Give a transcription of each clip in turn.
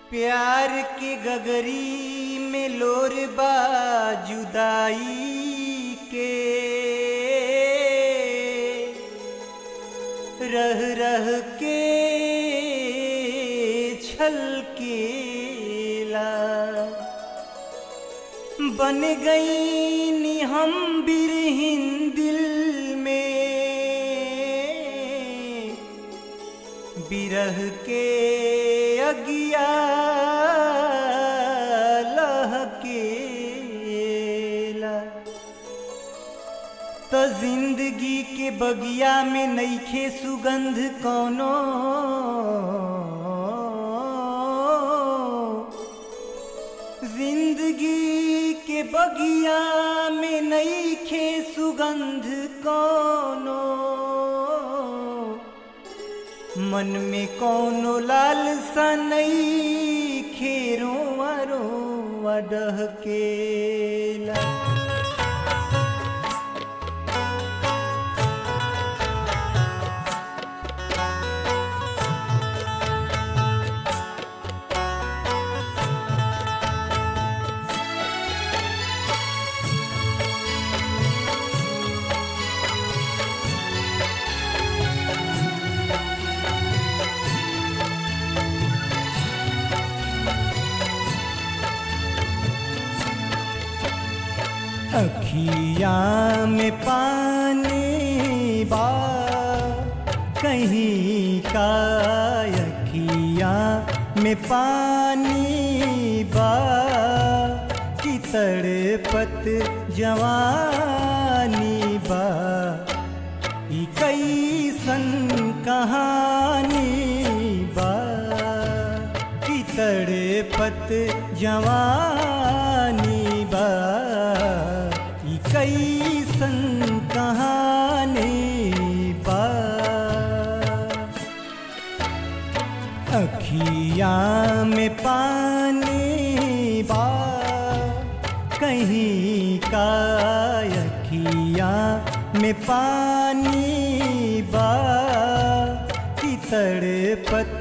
प्यार के गगरी में लोर बा जुदाई के रह रह के छल केला बन गई नी हम बिरहिन दिल में बिरह के अगिया लहकेला त जिंदगी के बगिया में नईखे सुगंध कौनो जिंदगी के बगिया में नईखे सुगंध कौनो मन में कौनो लालसा नई खेरो वरो वडह केला अखिया में पानी बा कहीं का अखिया में पानी बा कि तड़पत जवानी बा ई कैसन कहानी बा कि तड़पत जवानी बा ई कैसन कहानी बा अखिया में पानी बा कहीं का अखिया में पानी बा कि तड़पत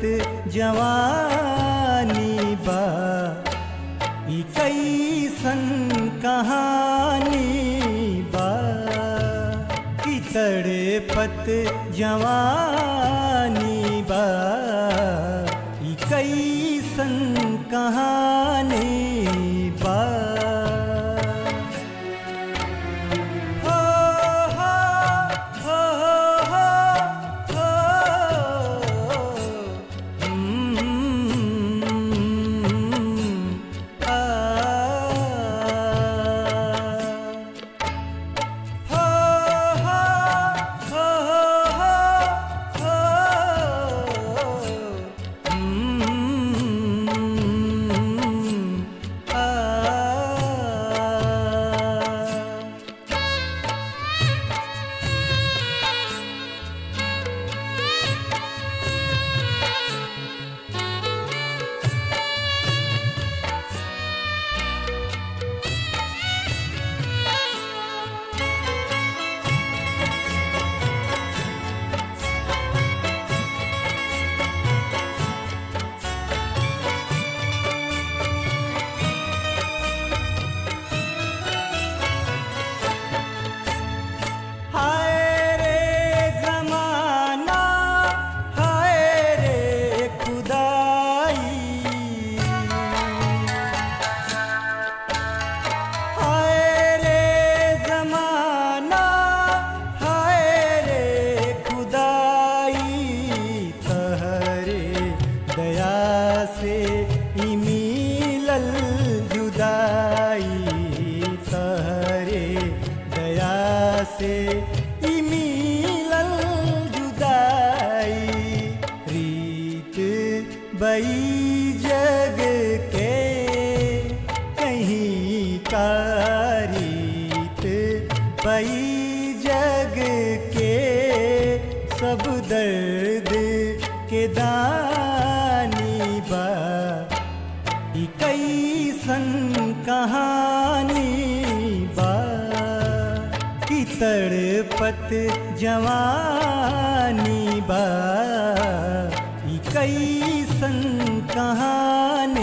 जवानी बा ई कैसन कहानी बा कि तड़पत जवानी बा ई कैसन कहानी बा हो हो हो हो हो हम्म, आ हो हो हो हो हो हम्म, आ हाय रे जमाना हाय रे खुदाई हाय रे जमाना हाय रे खुदाई तहरे दया से ई मिलल जुदाई तहरे दया से ई मिलल जुदाई रीत बई जग के कहीं का रीत बई जग के सब दर्द के दानी बा ई कैसन कहानी बा कि तड़पत जवानी बा ई कैसन कहानी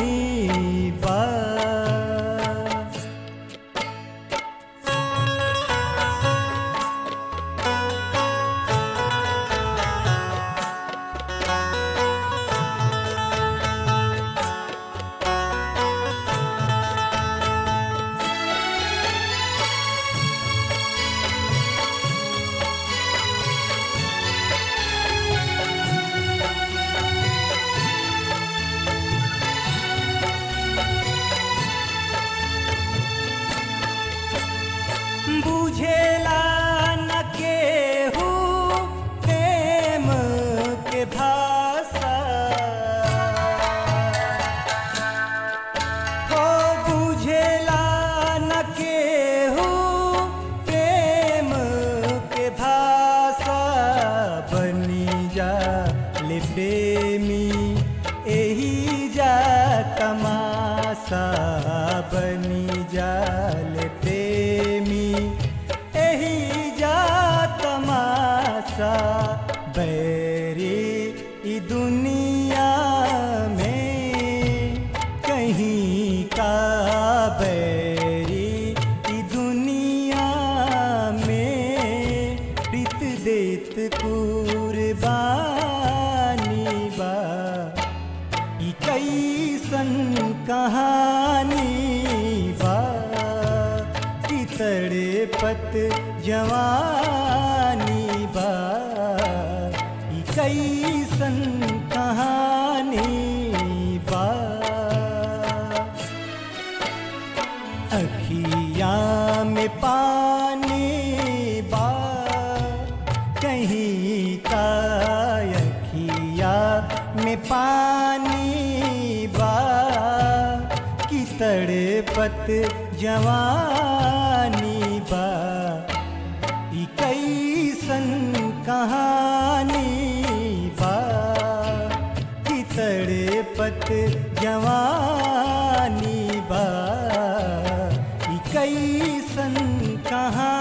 तमाशा बनी जाल प्रेमी एही जा तमाशा बैरी ई दुनिया में कहीं का बैरी ई दुनिया में प्रीत देत कुर्बानी बा ई कैसन कहानी बा कि तड़पत जवानी बा ई कैसन कहानी बा अखिया में पानी बा कहीं का अखिया में पानी बा कि तड़पत जवानी बा ई कैसन कहानी बा कि तड़पत जवानी बा ई कैसन कहानी